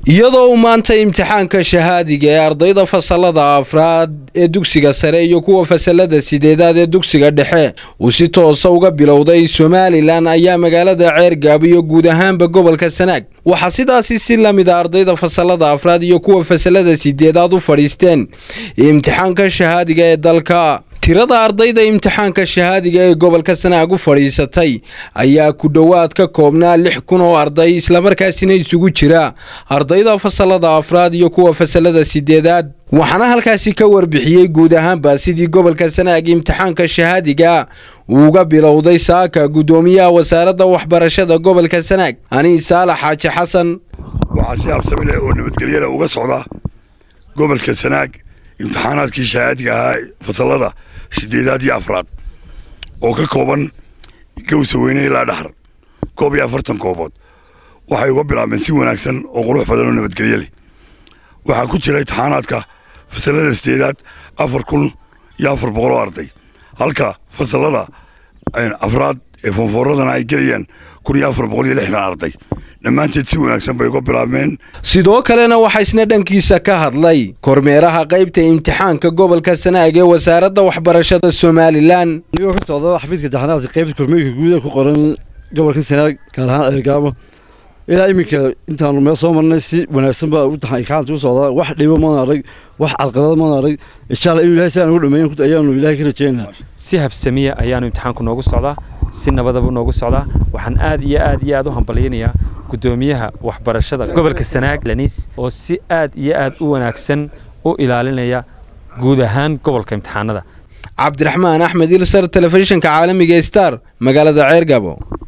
iyadoo uu maanta imtixaanka shahaadiga ee ardayda fasalada afraad ee dugsiga sare iyo kuwa fasalada sideedaad ee dugsiga dhexe uu si toosa uga bilowday somalilan ayaa magaalada ceergaab iyo guud ahaanba gobolka sanaag waxaa sidaasi si la mid a ardayda fasalada afraad iyo kuwa fasalada sideedaad u fadhiisteen imtixaanka shahaadiga ee dalka tirada ardayda imtixaanka shahaadiga ee gobolka sanaag u fadhiisatay ayaa ku dhowaad ka koobnaa lix kun oo arday islamarkaasina isugu jira ardayda fasalada afraad iyo kuwa fasalada sideedaad waxaana halkaasi ka warbixiyey guud ahaanba sidii gobolka sanaag imtixaanka shahaadiga uuga bilowday saaka guddoomiyaha wasaaradda waxbarashada gobolka sanaag anii saalax xaaji xasan waxaa si habsami leh oo nabadgelyada uga socda gobolka sanaag imtixaanaadkii shahaadiga ahaa fasalada sideedaad iyo afraad oo ka kooban gawsa weyne ilaa dhaxar koob iyo afartan koobood waxay uga bilaabeen si wanaagsan oo qurux badan oo nabadgelye leh waxaa ku jira imtixaanaadka fasalada sideedaad afar kun iyo afar boqol oo arday halka fasalada afraad ee foonfooradana ay gelayaan kun iyo afar boqol iyo lixdan arday dhammaanteed si wanaagsan bay uga bilaabmeen sidoo kalena waxaa isna dhankiisa ka hadlay kormeeraha qaybta imtixaanka gobolka sanaag ee wasaaradda waxbarashada somalilan anigoo ka socda xafiiska imtixaanaadka qaybta kormeerka guuda ku qoran gobolka sanaag gaar ahaan eergaabo ilaa iminka intaanu meel soo marnay si wanaagsan baa imtixaanka u socdaa wax dhibo maan arag wax calqalada maan arag insha allah inuu ilahay si aan ugu dhameeyan ayaanu ilahay ka rajeynaa si habsamiya ayaanu imtixaanku noogu socdaa si nabadaba noogu socdaa waxaan aad iyo aad iyo aad u hambalyaynayaa guddoomiyaha waxbarashada gobolka sanaag laniis oo si aad iyo aad u wanaagsan u ilaalinaya guud ahaan gobolka imtixaanada cabdiraxmaan axmed ilsar telefishinka caalamiga star magaalada ceergabo